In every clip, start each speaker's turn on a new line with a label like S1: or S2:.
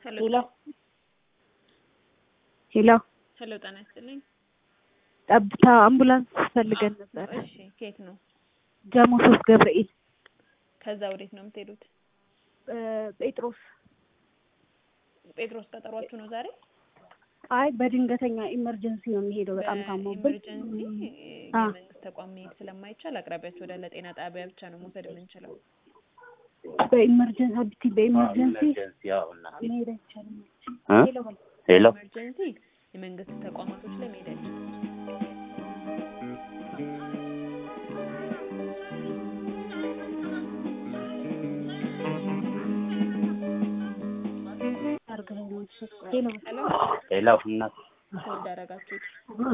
S1: ሄሎ
S2: ሄሎ ሄሎ
S1: ሄሎ፣ ጤና ይስጥልኝ።
S2: ጠብታ አምቡላንስ ፈልገን ነበር።
S1: እሺ፣ ከየት ነው?
S2: ጀሞ ሶስት ገብርኤል
S1: ከዛ ወዴት ነው የምትሄዱት?
S2: እ ጴጥሮስ
S1: ጴጥሮስ ቀጠሯችሁ ነው ዛሬ?
S2: አይ በድንገተኛ ኢመርጀንሲ ነው የሚሄደው። በጣም ታሞብን
S1: በኢመርጀንሲ
S2: አ
S1: የመንግስት ተቋም መሄድ ስለማይቻል አቅራቢያችሁ ወዳለ ጤና ጣቢያ ብቻ ነው መውሰድ የምንችለው።
S2: በኢመርጀንሲ አብቲ በኢመርጀንሲ
S3: ያው እና
S2: መሄድ አይቻልም።
S3: እ
S2: ሄሎ በል
S3: ሄሎ
S1: ኢመርጀንሲ የመንግስት ተቋማቶች ላይ መሄድ አይቻልም።
S2: አድርገህ ነው የምትሰጠው። ሄሎ በል
S1: ሄሎ
S3: ሄሎ እናት
S1: ሆልድ አደረጋችሁት?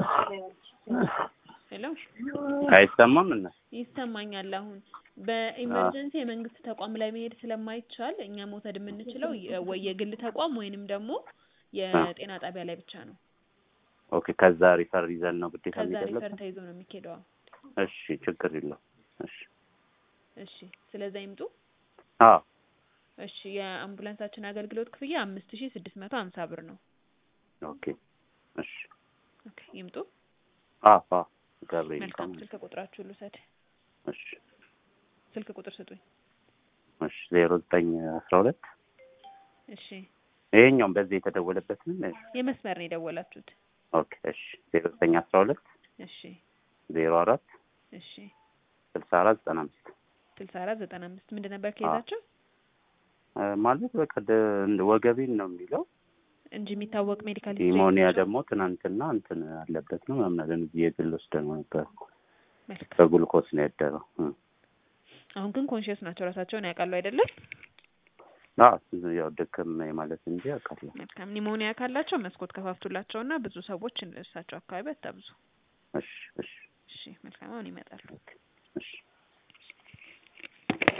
S1: ሄሎ
S3: አይሰማም እና
S1: ይሰማኛል። አሁን በኢመርጀንሲ የመንግስት ተቋም ላይ መሄድ ስለማይቻል እኛ መውሰድ የምንችለው የ- ወይ የግል ተቋም ወይንም ደግሞ የጤና ጣቢያ ላይ ብቻ ነው።
S3: ኦኬ ከዛ ሪፈር ይዘን ነው ግዴታ
S1: ከዛ ሪፈር
S3: የሚደረገው
S1: ተይዞ ነው የሚኬደው።
S3: እሺ ችግር የለውም እሺ
S1: እሺ፣ ስለዛ ይምጡ።
S3: አዎ
S1: እሺ፣ የአምቡላንሳችን አገልግሎት ክፍያ አምስት ሺ ስድስት መቶ ሀምሳ ብር ነው።
S3: ኦኬ እሺ
S1: ኦኬ፣ ይምጡ።
S3: አዎ አዎ ገብርኤል
S1: መልካም።
S3: ነው
S1: ስልክ ቁጥራችሁ ልውሰድ።
S3: እሺ
S1: ስልክ ቁጥር ስጡኝ።
S3: እሺ ዜሮ ዘጠኝ አስራ ሁለት
S1: እሺ፣
S3: ይሄኛውም በዚህ የተደወለበትን
S1: የመስመር ነው የደወላችሁት?
S3: ኦኬ እሺ ዜሮ ዘጠኝ አስራ ሁለት
S1: እሺ፣
S3: ዜሮ አራት
S1: እሺ።
S3: ስልሳ አራት ዘጠና አምስት
S1: ስልሳ አራት ዘጠና አምስት ምንድን ነበር ከይዛቸው
S3: እ ማለት በቃ ደ- እንደ ወገቤን ነው የሚለው
S1: እንጂ የሚታወቅ ሜዲካል
S3: ኒሞኒያ ደግሞ ትናንትና እንትን አለበት ነው ምናምን አለን እዚህ የግል ወስደን ነበር
S1: መልካም።
S3: በጉልኮስ ነው ያደረው እ
S1: አሁን ግን ኮንሽየስ ናቸው፣ ራሳቸውን ያውቃሉ አይደለም?
S3: አዎ ያው ድክም ማለት እንጂ አውቃለሁ
S1: መልካም። ኒሞኒያ ካላቸው መስኮት ከፋፍቱላቸው እና ብዙ ሰዎች እሳቸው አካባቢ አታብዙ።
S3: እሺ እሺ
S1: እሺ፣ መልካም። አሁን ይመጣሉ።
S3: እሺ